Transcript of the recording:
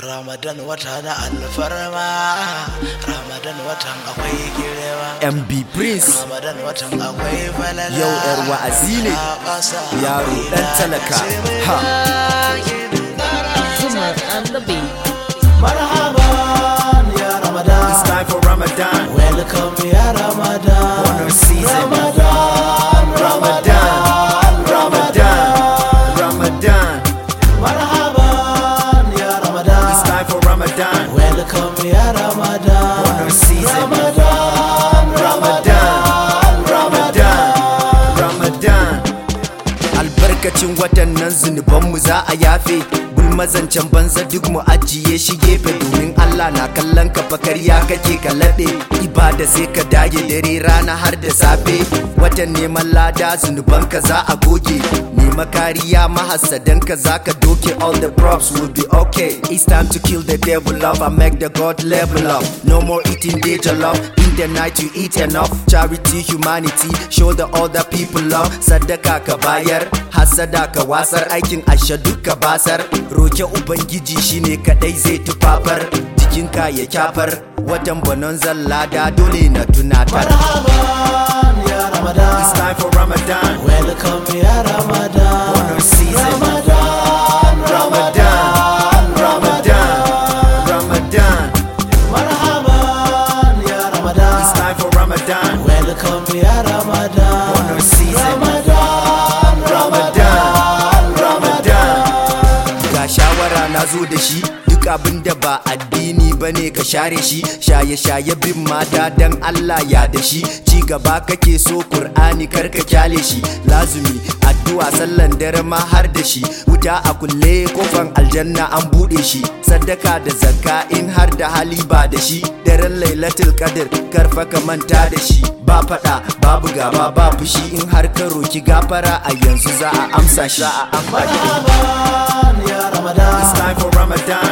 Ramadan wata na alfarma Ramadan watan akwai girewa MB Prince Ramadan watan akwai falala Yau 'yar wa'azi ne. A ƙasa Yaro ɗan talaka. Ha. Zuma and the beat. Marhaban ya Ramadan It's time for Ramadan Welcome ya Ramadan Honor season Ramadan Ramadan Ramadan Ramadan Marhaban ya Ramadan It's time for Ramadan Welcome ya Ramadan Honor season Ramadan Ramadan Ramadan Ramadan Albarkacin watan nan zunubanmu za a yafe Gulmazancen banza duk mu ajiye shi gefe Domin Allah na kallon ka fakarya kake ka laɓe Ibada sai ka dage dare rana har da safe Watan neman lada zunubanka za a goge Nema kariya mahassadanka za ka doke All the props will be okay It's time to kill the devil off and make the God level up No more eating danger love In the night you eat enough Charity, humanity, show the other people love Sadaka ka bayar, hasada ka wasar Aikin asha duk ka basar Roke Ubangiji shine kadai zai tufafar Jikinka ya kyafar Watan banon zallada dole na tunatar Marhaban ya Ramadan It's time for Ramadan Welcome ya Ramadan Honor season Ramadan Ramadan Ramadan Ramadan Marhaban ya Ramadan It's time for Ramadan Welcome ya Ramadan Honor season Ramadan Ramadan Ramadan Ga shawara na zo da shi duk abin da ba addini ba ne ka share shi shaye-shaye bin mata dan Allah ya da shi ci gaba kake so Kur'ani kar ka kyale shi lazumi addu'a sallan dare ma har da shi wuta a kulle kofan aljanna an bude shi sadaka da zakka in har da hali ba da shi daren lailatul qadr karfa ka manta da shi ba fada babu gaba ba fushi in har ka roki gafara a yanzu za a amsa shi za a amsa shi Marhaban ya Ramadan It's time for Ramadan